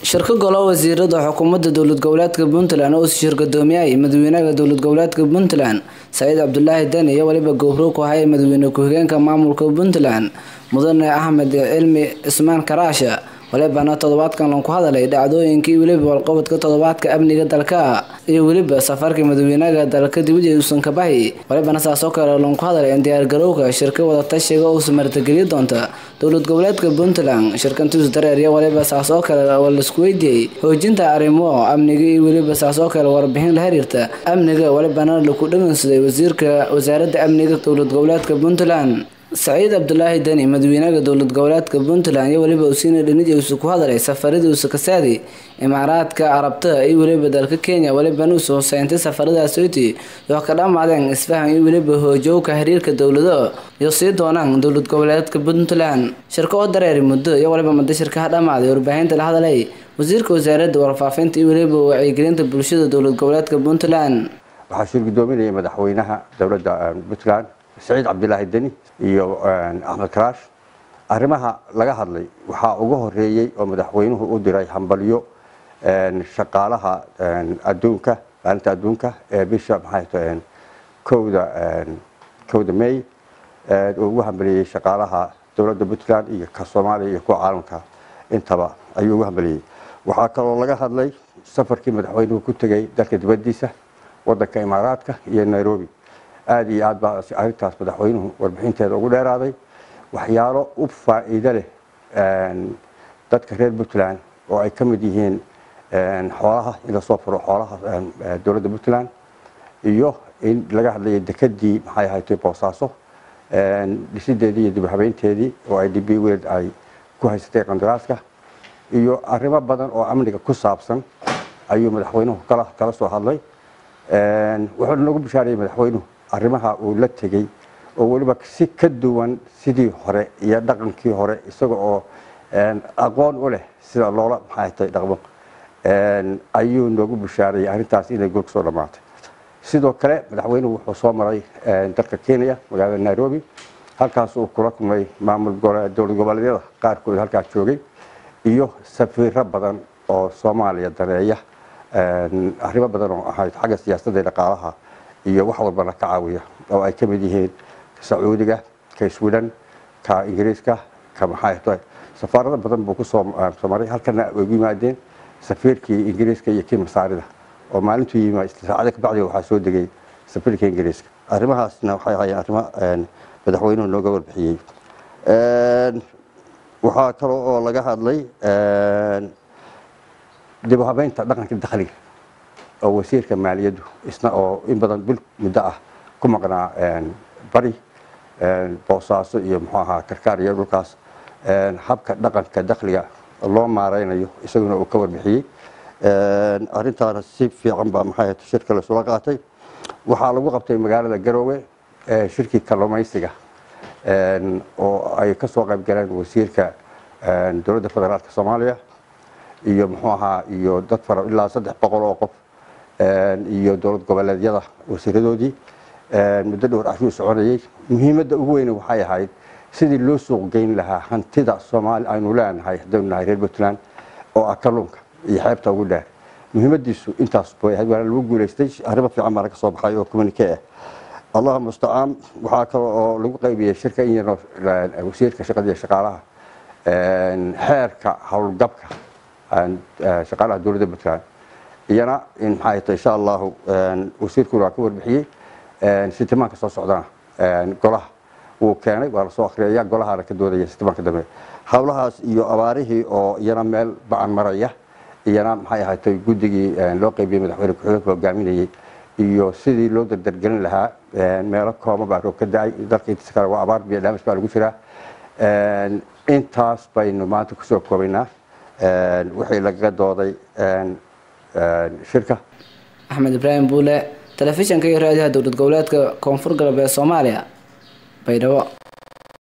shirka golaha wasiirada xukuumadda dowlad goboleedka puntland oo shir gudoomiyay madaxweynaha dowlad goboleedka puntland saciid cabdulaahi deni iyo waliba gowro ku haya madaxweyne ku-xigeenka maamulka puntland mudane axmed cilmi cismaan karaasha walibana toddobaadkan lan ku hadalay dhacdooyinkii weliba walqabadka toddobaadka amniga dalka iyo weliba safarkii madaxweynaha dalka dibadii uusan ka bahi walibana saasoo kale lan ku hadalay in diyaargarowga shirka wadatashiga uusa martigeliya doonta dowlad goboleedka puntland shirkantiisu dareeriya waliba saasoo kale laisku weydiiyey hoojinta arrimo amniga iyo weliba saasoo kale warbixin la xiriirta amniga walibana laku dhagansaday wasiirka wasaaradda amniga dowlad goboleedka puntland saciid cabdulaahi deni madaxweynaha dowlad goboleedka puntland iyo weliba usiina dhinidii ku hadalay safaradii kasaadi imaaraadka carabta iyo weliba dalka kenya walibana usu hoseentay safaradaasoti yoo ka dhamaadeen isfahan iyo weliba hoojowka xiriirka dowlado iyo sii doonaan dowlad goboleedka puntland shirka oo dareeri muddo iyo waliba muddo shirkaha dhamaaday warbaahinta la hadalay wasiirka wasaaradda warfaafinta iyo weliba wacyigelinta bulshada dowlad goboleedka puntland waxaa shir gudoominaya madaxweynaha dowladda puntland saciid cabdilaahi deni iyo axmed karaash arrimaha laga hadlay waxaa uga horeeyey oo madaxweynuhu u diray hambalyo shaqaalaha adduunka maalinta adduunka ee bisha maxay kowda kowda may uu ugu hambaliyey shaqaalaha dowladda puntland iyo ka soomaaliya iyo kuwa caalamka intaba ayuu ugu hambaliyey waxaa kaloo laga hadlay safarkii madaxweynuhu ku tegay dalka dibadiisa wadanka imaaraadka iyo nairobi aada iyo aad baa arrintaas madaxweynuhu warbixinteeda ugu dheeraaday waxyaalo u faa-iido leh dadka reer puntland oo ay ka mid yihiin xoolaha in lasoo furo xoolaha dowladda puntland iyo in laga hadlayo dekadii maxay ahayd boosaaso dhisideedii iyo dibhabeynteedii oo ay db weld ay ku haysatay qandaraaska iyo arrimo badan oo amniga ku saabsan ayuu madaxweynuhu kala kala soo hadlay wuxuu noogu bishaarayay madaxweynuhu arrimaha uu la tegey oo weliba si ka duwan sidii hore iyo dhaqankii hore isaga oo aqoon u leh sida loola maxaatay dhaqmo ayuu noogu bishaarayay arrintaas inay gool kasoo dhammaatay sidoo kale madaxweynuhu wuxuu soo maray dalka kenya magaalada nairobi halkaas uu kula kulmay maamul dowlad goboleedyada qaarkood halkaas joogay iyo safiiro badan oo soomaaliya daneeya arrimo badan oo ahayd xagga siyaasadda dhaqaalaha iyo wax walbana ka caawiya oo ay ka mid yihiin sacuudiga ka sweden ka ingiriiska ka maxay safaarado badan buu kusoo maray halkana ay ugu yimaadeen safiirkii ingiriiska iyo kii masaarida oo maalintuu yimi saacada kabacdi waxaa soo degay safiirka ingiriiska arrimahaasna waxay ahaayeen arrimo madaxweynuhu nooga warbixiyey waxaa kaloo oo laga hadlay dib u habeynta dhaqanka dakhliga oo wasiirka maaliyaddu isna oo in badan bil muddo ah ku maqnaa bari boosaaso iyo muxuu ahaa karkaar iyo dhulkaas habka dhaqanka dakhliga loo maareynayo isaguna uu ka warbixiyey arrintaana si fiican baa maxay shirka laisula qaatay waxaa lagu qabtay magaalada garoowe shirkii kalluumaysiga oo ay ka soo qayb galeen wasiirka dowladda federaalka soomaaliya iyo muxuu ahaa iyo dad fara ilaa saddex boqol oo qof iyo dowlad goboleedyada wasiiradoodii muddo dhowr ashuu soconayey muhiimadda ugu weyne waxay ahayd sidii loo suuq geyn lahaa hantida soomaali aynu leenahay haddaynu nahay reer puntland oo ah kalluunka iyo xeebta ugu dheer muhiimadiisu intaas bay ahayd waana lagu guulaystay arrimo fiican baana ka soo baxay oo communike ah allah mustacaan waxaa kale oo lagu qaybiyey shirka in yaroo wasiirka shaqada iyo shaqaalaha xeerka howlgabka shaqaalaha dowladda puntland iyana in maxay tahay insha allahu wasiirkuna waa ka warbixiyey sitimaanka soo socdana golaha wuu keenay waa lasoo akhriyaya golahaana ka doodaya sitimaanka dambe howlahaas iyo abaarihii oo iyana meel ba-an maraya iyana maxay ahaatay guddigii loo qaybiyey madaxweyne ku-xigeenka hogaaminayey iyo sidii loo dardargelin lahaa meelo kooban baa roob ka da-ay dalka intiisa kale waa abaar biyo dhaamis baa lagu jiraa intaas baynu maanta kusoo koobaynaa wixii lagaga dooday shirka axmed ibraahim buule telefishanka iyo raadiyaha dowlad goboleedka koonfur galbeed soomaaliya baydhabo